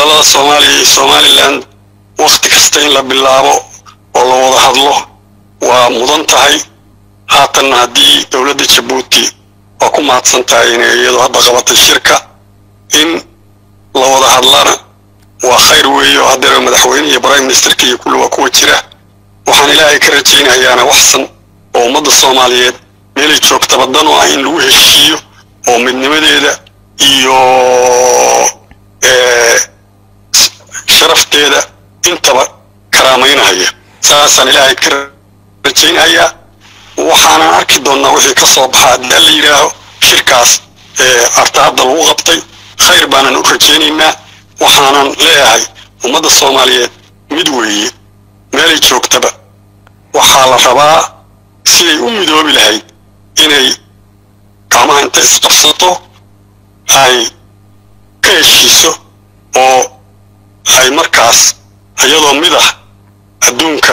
wadahadallada soomaaliya iyo somalilan wakhti kasta in la bilaabo oo la wada hadlo waa mudan tahay haatanna haddii dowladda jabuuti waa ku mahadsan tahay inay iyadu hadda qabatay shirka in la wada hadlana waa khayr weeye oo haddeer madaxweyne iyo prime ministerka iyo kulli waa kuwa jira waxaan ilaahay ka rajaynayaana waxsan oo ummadda soomaaliyeed meelay joogtaba dan oo ah in lagu heshiiyo oo midnimadeeda iyo sharafteeda intaba karaamaynahaya saasaan ilaahay ka rajaynhayaa waxaanan arki doonnaa wixii ka soo baxa haddii alla yidhaaho shirkaas artaadda lagu qabtay khayr baanan u rajaynaynaa waxaanan leeyahay ummadda soomaaliyeed mid weeye meelay joogtaba waxaa la rabaa siday u midoobi lahayd inay gacmaha inta isqabsato ay ka heshiiso oo ay markaas iyadoo mid ah adduunka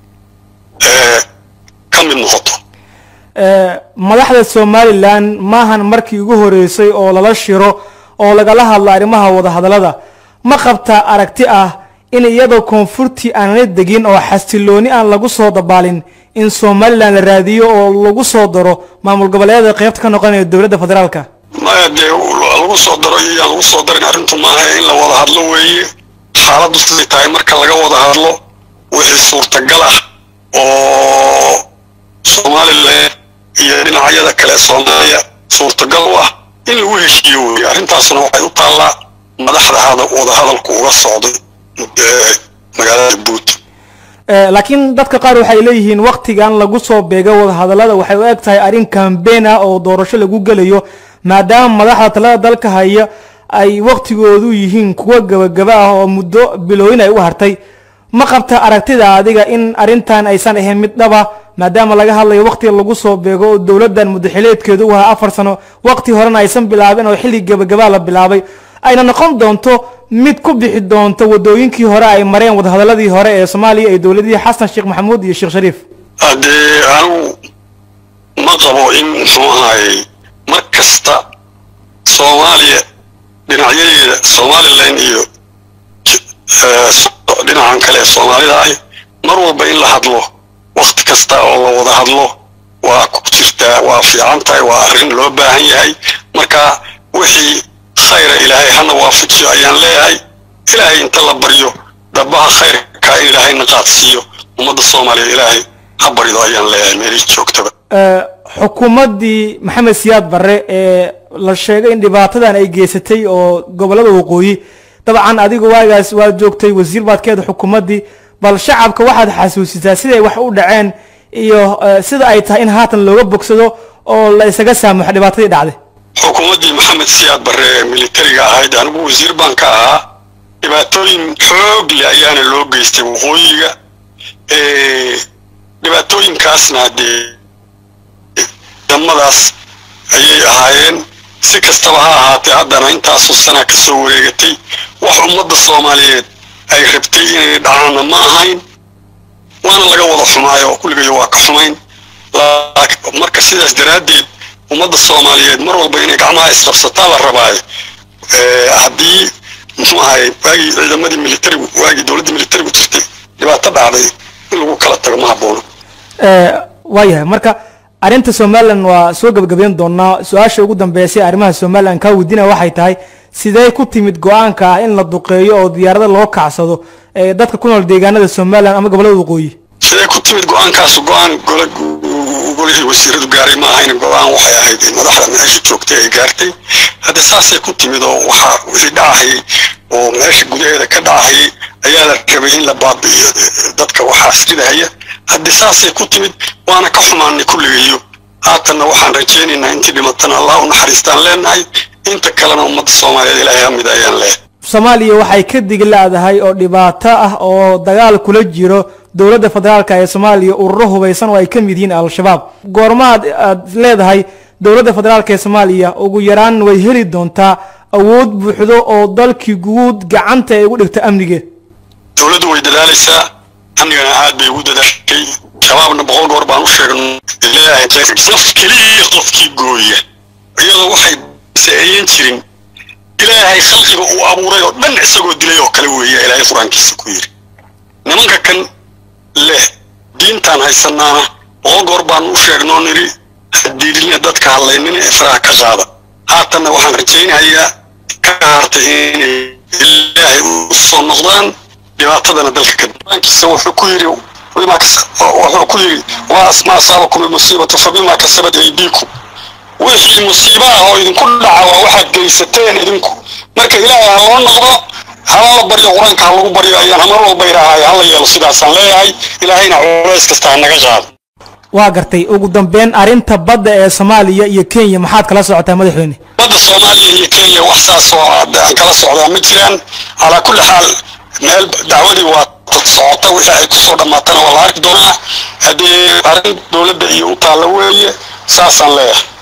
ka mid noqoto madaxda somalilan maahan markii ugu horeysay oo lala shiro oo lagala hadlo arrimaha wadahadallada ma qabtaa aragti ah in iyadoo koonfurtii aanala degin oo xasilooni aan lagu soo dabaalin in somalilan la raadiyo oo lagu soo daro maamul goboleedyada qaybta ka noqonaya dowladda federaalka maya dee lagu soo daro iyo aan lagu soo darin arrintu maaha in la wada hadlo weeye xaaladdu siday tahay marka laga wada hadlo wixii suurtagal ah oo somalilan iyo dhinacyada kale soomaaliya suurtagal u ah in lagu heshiiyo weeye arrintaasuna waxay u taallaa madaxda wada hadalku uga socday magaalada jabuuti laakiin dadka qaar waxay leeyihiin waktigan lagu soo beego wadahadallada waxay u eg tahay arrin kambeyn ah oo doorasho lagu gelayo maadaama madaxda talada dalka haya ay waktigoodu yihiin kuwa gabagaba ah oo muddo bilooyin ay u hartay ma qabta aragtida adiga in arrintan aysan ahayn mid dhaba maadaama laga hadlayo waktiga lagu soo beego oo dowladdan muddaxileedkeedu u ahaa afar sano wakti horena aysan bilaabin oo xilli gabagabaa la bilaabay ayna noqon doonto mid ku bixi doonto wadooyinkii hore ay mareen wadahadaladii hore ee soomaaliya ee dowladihii xasan sheekh maxamuud iyo sheekh shariif haddee anigu ma qabo in muxuu ahaayey mar kasta soomaaliya dhinacyadeeda somalilan iyo dhinacan kale ee soomaalida ahi mar walba in la hadlo wakti kasta oo la wada hadlo waa ku jirtaa waa fiican tahay waa arrin loo baahan yahay marka wixii khayra ilaahay hana waafajiyo ayaan leeyahay ilaahay inta la baryo dhabaha khayrka in ilaahayna qaadsiiyo ummadda soomaaliya ilaahay ha barido ayaan leeyahay meelay joogtaba xukuumaddii maxamed siyaad barre ee la sheegay in dhibaatadan ay geysatay oo gobollada waqooyi dabcan adigu waagaas waad joogtay wasiir baad ka eeda xukuumaddii bal shacabka waxaad xasuusisaa siday wax u dhaceen iyo sida ay tahay in haatan looga bogsado oo la isaga saamuxo dhibaatadii dhacday xukuumaddii maxamed siyaad barre ee militariga ahayd anigu wasiir baan ka ahaa dhibaatooyin xoog leh ayaana loo geystay waqooyiga dhibaatooyinkaasna dee damadaas ayay ahaayeen si kastaba ha ahaatee haddana intaasoo sana ka soo wareegatay wax ummadda soomaaliyeed ay rabtay inay dhacaanna ma ahayn waana laga wada xumaayo oo kulligayo waa ka xumayn marka sidaas daraaddeed ummadda soomaaliyeed mar walba inay gacmaha isqabsataa la rabaayo haddii muxuu ahay waagii ciidamadii militarigu waagii dowladda militarigu jirtay dhibaato dhacday in lagu kala tago ma haboono waayahay marka arrinta somalilan waa soo gebagabeyn doonaa su-aasha ugu dambeysay arrimaha somalilan kaa weydiinaya waxay tahay sidee ku timid go-aanka ah in la duqeeyo oo diyaarada loo kacsado dadka ku nool deegaanada somalilan ama gobollada waqooyi sidee ku timid go-aankaas go-aan gola golihii wasiiradu gaaray ma ahayn go-aan waxay ahayd madaxda meesha joogtay ay gaartay hadde saasay ku timid oo waxa wixii dhacahayay oo meesha gudaheeda ka dhacahayay ayaa la rabay in la baabi'iyo dadka waxaas ridahaya hadde saasay ku timid waana ka xumaanay kulligayo haatanna waxaan rajaynaynaa intii dhimatana allah u naxariistaan leenahay inta kalena ummadda soomaaliyeed ilaahay hamid ayaan leeyahay soomaaliya waxay ka digi la-dahay oo dhibaato ah oo dagaal kula jiro dowladda federaalka ee soomaaliya ururo hubaysan oo ay ka mid yihiin al-shabaab goormaad aad leedahay dowladda federaalka ee soomaaliya ugu yaraan way heli doontaa awood buuxdo oo dalkii guud gacanta ay ugu dhigto amnigeed dowladdu way dadaalaysaa amnigana aad bay ugu dadaashay shabaabna boqol goor baan u sheegnay naf keliya qofkii gooya iyadoo waxay saeeyan jirin ilaahay khalqiga uu abuuray oo dhan isagoo dilay oo kale weeye ilaahay qur-aankiisa ku yidhi nimanka kan leh diintaan haysanaana boqol goor baan u sheegnoo nidhi hadiidina dadka hadlaynina ifraha ka qaada haatanna waxaan rajaynayaa ka hartay inay ilaahay u soo noqdaan dhibaatadana dalka ka qur-aankiisa wuxuu ku yidhi wuxuu ku yidhi ma asaabakum almusiibatu fabima kasabat aydiikum wixii musiibo ah oo idinku dhaca waa waxaad geysateen idinku marka ilaahay ha loo noqdo hala la baryo qur-aanka ha lagu baryo ayaan hamar walba idhaahay hala yeelo sidaasaan leeyahay ilaahayna culays kasta ha naga qaado waa gartay ugu dambeyn arrinta badda ee soomaaliya iyo kenya maxaad kala socotaa madaxweyne badda soomaaliya iyo kenya wax saas oo aan kala socdaa ma jiraan calaa kulli xaal meel dacwadii waa socota wixii ay kusoo dhammaatana waa la arki doonaa haddii arrin dowladda iyo u taalla weeye saasaan leeyahay